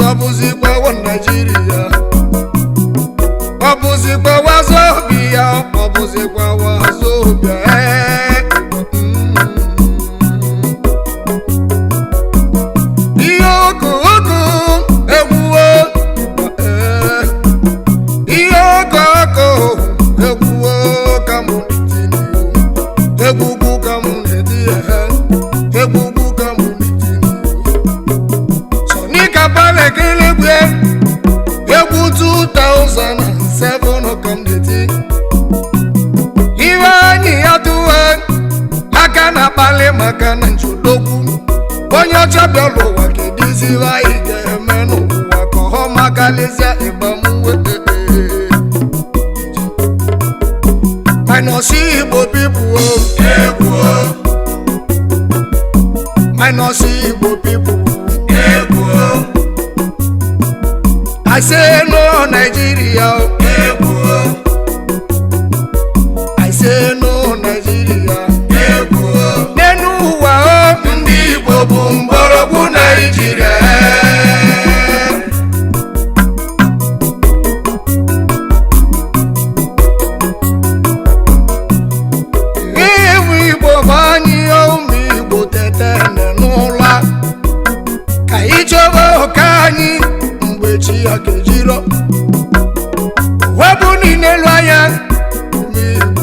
ọ bụzikwa wa naijiria ọ bụzikwa wazobia ọ bụzikwa wazobia ee. ihe oku oku egwuwo ee. ihe oku oku egwuwo ka mụ na-etini egwugwu ka mụ na-eti ehe egwugwu ka mụ na-etini sonika balekelegwe egwu 2007 ka m na-eti iwe anyị ya tụwe aka na-akpali maka na njodogwu onye ọcha bịara ụwa kediziwe anyị ga-eme n'ụwa ka ọ makalịsịa ịgbamuwe minus igbo pipu egwu minus igbo pipu egwu I say no Nigeria egwu I say no Nigeria egwu n'enu ụwa o ndị Igbo bụ mgbọrọgwụ Nigeria Iwu Igbo bụ anyị ụmụ Igbo tete n'ụla ka anyị chọba ụka anyị mgbe chi ya kejiro webụ niile lụ anya ụmụ Igbo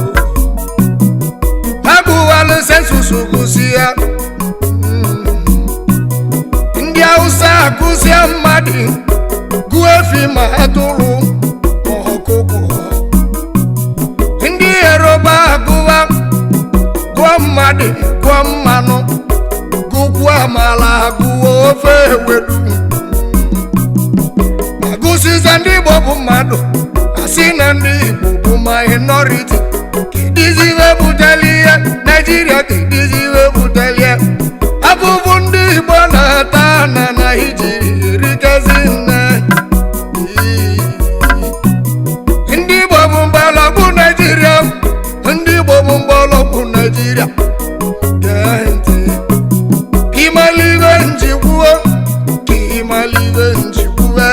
agụwalụ sensus gụsi ya ndị Hausa akụzie mmadụ gụọ efi ma atụrụ ma ọkụkọ ndị Yoruba agụwa gụọ mmadụ gụọ mmanụ gụkwuo amala gụọ ofe ewedu agụsiza ndị Igbo bụ mmadụ asị na ndị Igbo bụ minority kediziwe buteli ihe Naijiria kediziwe buteli ihe abụbụ ndị Igbo na-ata na Naijiria erikezi nne ndị Igbo bụ mgbọrọgwụ Naijiria ndị Igbo bụ mgbọrọgwụ Naijiria gee ntị ka ịmalibe njikwuo ka ịmalibe njikwuwe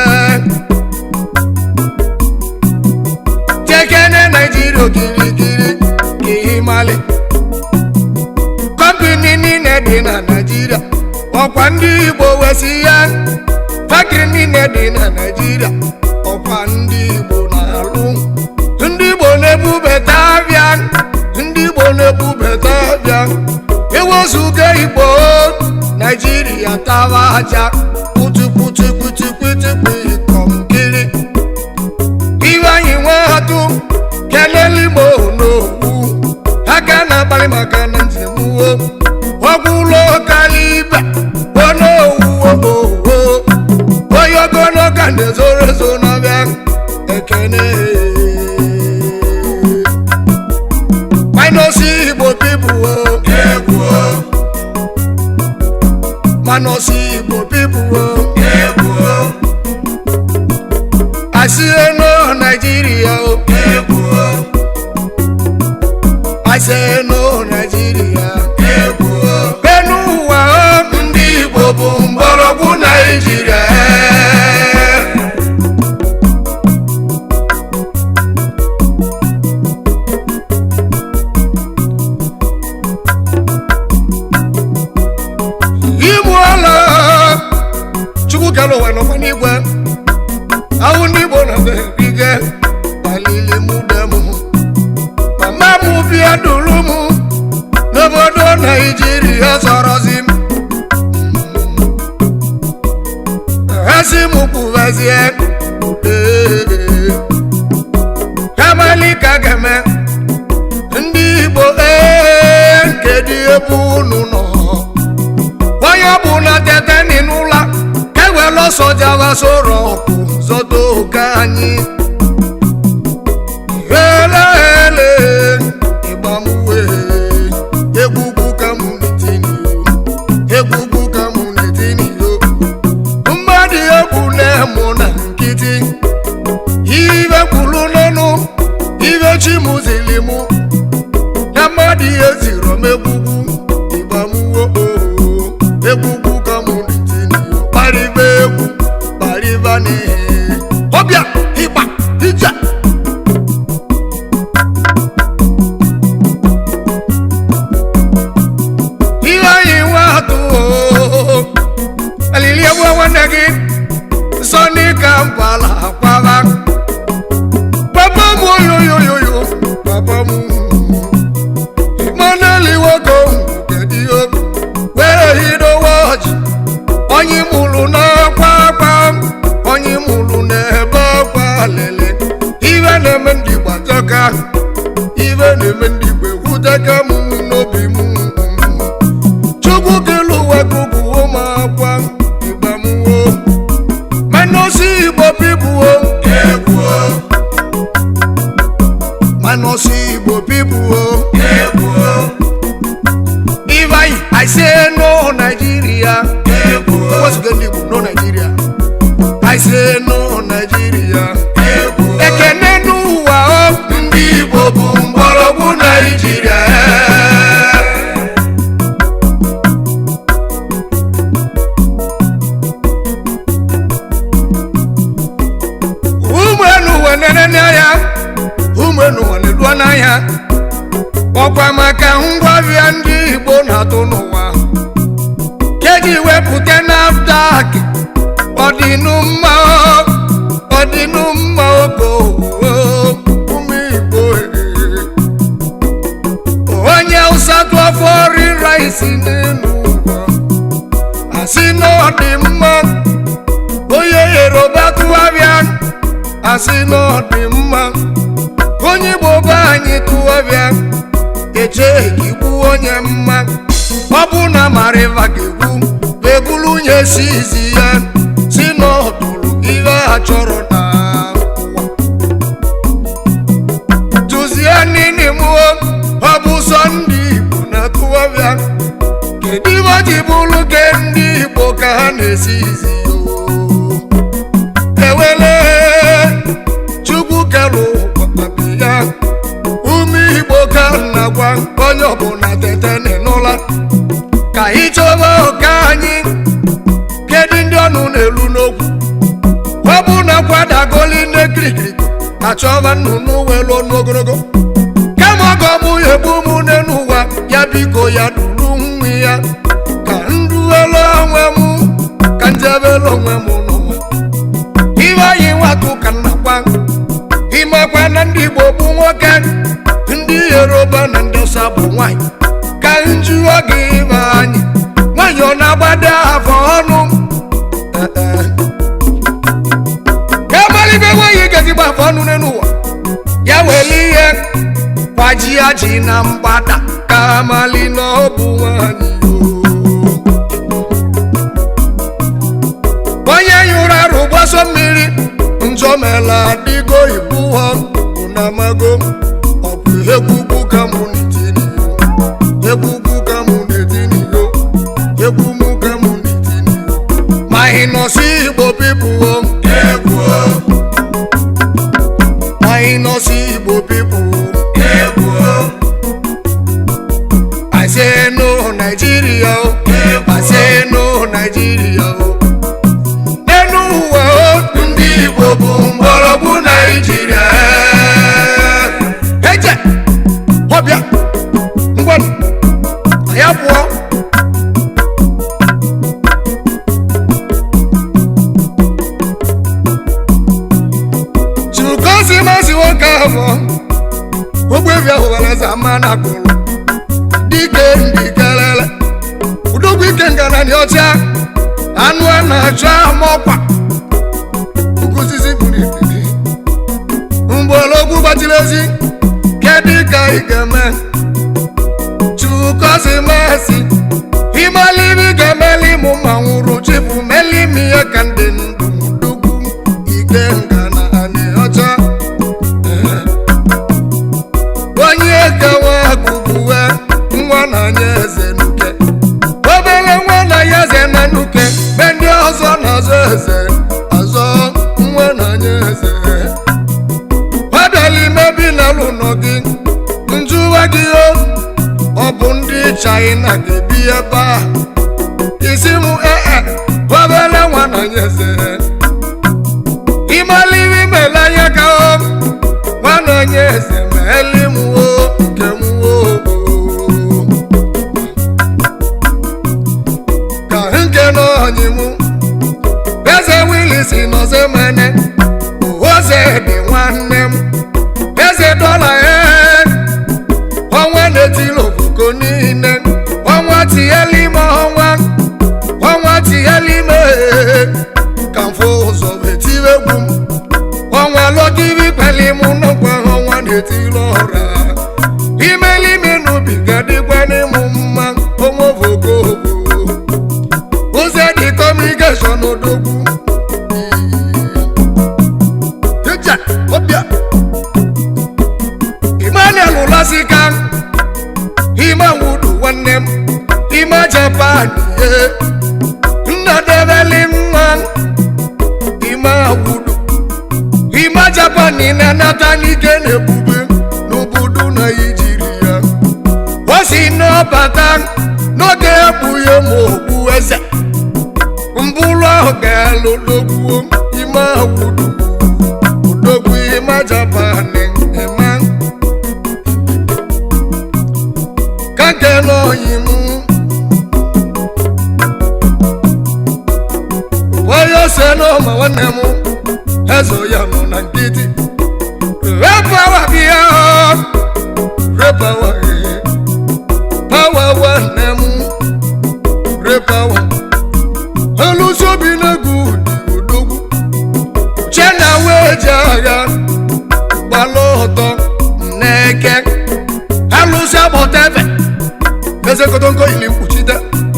jekene Naijiria okirikiri ka ịmali kọmpini niile dị na Naijiria ọkwa ndị Igbo wesi ya fakiri niile dị na Naijiria ọkwa ndị Igbo na-alụ ndị Igbo na-ebubata abịa ndị Igbo na-ebubata abịa ewezuga Igbo Naijiria tawa aja putuputuputuputupu kọmkiri iwe anyị nwee atụ kelele Igbo n'okwu aka na-akpali maka na njem uwe ọgwụ ụlọ kalibe onowuwo onye ogologo na-ezoro ezo n'ọbịa ekene minus Igbo people egwu minus Igbo people egwu I say no Nigeria egwu I say no Nigeria egwu enu ụwa ndị Igbo bụ mgbọrọgwụ Nigeria Igbu ala Chukwu kere ụwa nọkwa n'igwe ahụ ndị Igbo na berige alili mụ dem mama m bịa duru m n'obodo Naijiria zọrọzi m ha si m kwubezie ee kamali ka ga-eme ndị Igbo ee kedu ebe unu nọ onye ọ bụ na tete n'ụla ka ewere ọsọ jaba soro ọkụ zọta oke anyị ele ele ịgbamuwe egwugwu ka mụ na-etini egwugwu ka mụ na-etini yo mmadụ egwu na-emụ na nkịtị ive kwuru n'ọnụ ive chi mụzili mụ na mmadụ ihe ziri m egwugwu ịgbamuwo egwugwu ka mụ na-etini yo kparịba egwu kparịba nwanne gị sọni ka mbala akwaba papa m oyoyoyoyo papa m Emmanuel nwoke kedu ihe were hidowe ọjị onye mụrụ n'akwa akwa onye mụrụ n'ebe akwa lele ibe na-eme ndị gbajọka ibe na-eme ndị igbo ekwuteka m n'obi m chukwu kelu ụwa gụgụ ụmụ akwa igba m wo manosi igbo pibuo egwuo manosi igbo pibuo egwuo Ivayi, I say no Nigeria. What's the name? No Nigeria. I say no Nigeria. Ekene n'ụwa ọ ndị Igbo bụ mgbọrọgwụ Nigeria. Ụmụ enu ụwa nene n'anya, ụmụ enu ụwa na-eluo n'anya. ọkwa maka ngwaahịa ndị igbo na-atụ n'ụwa keji wepụta nafdak ọdịnụ mma ọdịnụ mma ogo ụmụ igbo onye ụsa tụọ fọri rice n'elu ụwa asị na ọ dị mma onye yoruba tụgharịa asị na ọ dị mma onye igbo be anyị tụgharịa eche igbu onye mma ọ bụ na mariva ga-egbu ebulu onye si izi ya si n'ọdụrụ ihe a chọrọ na ụwa tụzie nini mụọ ọ bụ sọ ndị igbo na tụwabịa kedu ibe ọ ji bụrụ ke ndị igbo ka ha na-esi izi ya ewele chukwu kelụ ụkpakpabi ya ume igbo ka na-agwa onye ọbụla tete n'ụla ka anyị chọba oke anyị kedu ndị ọnụ na-elu n'okwu ọ bụ na kwadagoli nne kirikiri achọba nnụnụ welu n'ogologo kama ọ ga-ọbụ ya egbu mụ n'ụwa ya biko ya duru nwa ya ka nduelu onwe m ka njebelu onwe m n'ụwa iwe anyị nwatụ ka nnakwa ịmakwa na ndị igbo bụ nwoke ndị yoruba na ndị ọsa bụ nwanyị ka njụọ gị ịba anyị nwanyị ọ na-agbado afọ ọnụ ka amalibe nwanyị ga-ezigbo afọ ọnụ n'ụwa ya were ihe kwaji ya ji na mgbada ka amali na ọ bụ nwanyị onye nyụrụ arụ gbaso mmiri njọmela adịgo ibu ha unamago ọ bụ egbugbu ka mụ n'etiniyo egbugbu ka mụ n'etiniyo egwu mụ ka mụ n'etiniyo ma ị nọ si igbo pipuo egwuo ma ị nọ si igbo pipuo egwuo I say no Nigeria o I say no Nigeria o n'elu ụwa o ndị Igbo bụ mgbọrọgwụ Naijiria eje ọbịa ngwa ya pụọ chukosi masị nwoke ahụ ogbebi ahụ were eze ama na akụrụ dike ndị kelele udogwu ike ngana dị ọcha anụ a na-achọ amọkwa nkụzizi buru ikiri mgbọrọgwụ gbachiri ezi kedu ka ị ga-eme chukosi masị imelibi ga-emeli mụ ma nwụrụ chifu meli m ihe ka ndị ndụ udogwu ike ngana anyị ọcha onye gawa agụgụwe nwa na anya eze nuke obere nwa na ya eze na nuke be ndị ọzọ na-azọ eze azọ nwa na anya eze ọbịala imebi na ụlọ gị njụwa gị o ọ bụ ndị chaịna ga-ebi ebe a isi m ee obere nwa na anya eze ịmaliri mele anya ka o nwa na anya eze ma eli m wo nke m wo ka nke n'ọnyị m nọzemene oze dị nwanne m eze dọla ya ọnwa na-etili ofuko niile ọnwa tinyela ime ọnwa ọnwa tinyela ime ka mfụ ụzọ etiwe egwu m ọnwa lọkiri kpali m n'ọkwa ọnwa na-etili ọra imelime n'ubiga dịkwa n'ịmụ mma ọnwa ovogogo ụzọ dị kọmunikeshọn odogwu Hịja, ọbịa Emmanuel Ụlasika Ima Wudu nwanne m Ima Japan ye Nna Develi nwa Ima Wudu Ima Japan na-anata n'ike na-ebube n'obodo Naijiria o si n'ọbata n'oge ekpughe ma okpu eze mbụrụ ahụ ga-alụ dogbuo ime awudu odogwu ime japan ema ka nke n'oyi m onye ose n'ọma nwanne m eze ya nọ na nkịtị repawa bịa repawa pawa nwanne m repawa alụsị obi na-egwu dị odogwu chena wee ji agha gbalụ ọtọ n'eke alụsị agbọta efe eze kotonko ili mkpuchite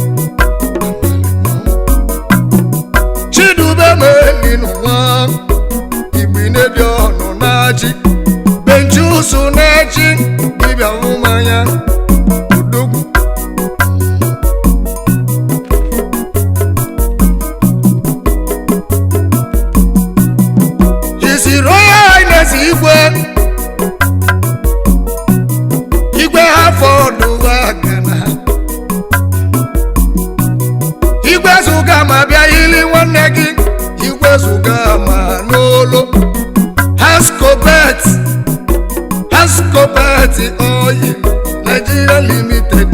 chidube meli n'ụwa igbinedi ọnụ na-achị benjusu na-echi dibịa mmanya odogwu His Royal Highness Igwe Igwe Afọdụ Agana Igwe zụga ma bịa ili nwanne gị Igwe zụga ma n'olo Hascobet Hascobet Oil Nigeria Limited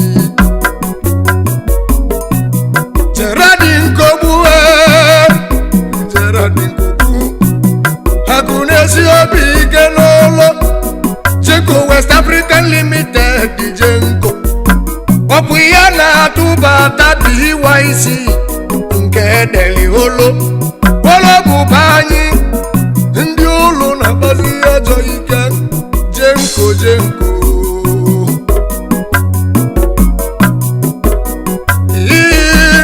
Gerardin Kogbu eh, Gerardin Kogbu akụ na-esi obi ike n'ụlọ jenko west african limited jenko ọ bụ ya na-atụbata byc nke deli olo olo bụba anyị ndị ụlọ na-akpazi ajọ ike jenko jenko Ii,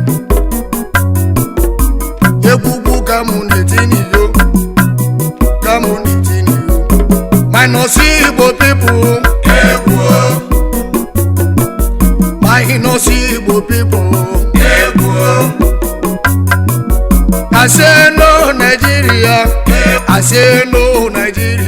egbugbu ka mụ na-etiniyo community minus igbo people egwu minus igbo people egwu I say no Nigeria I say no Nigeria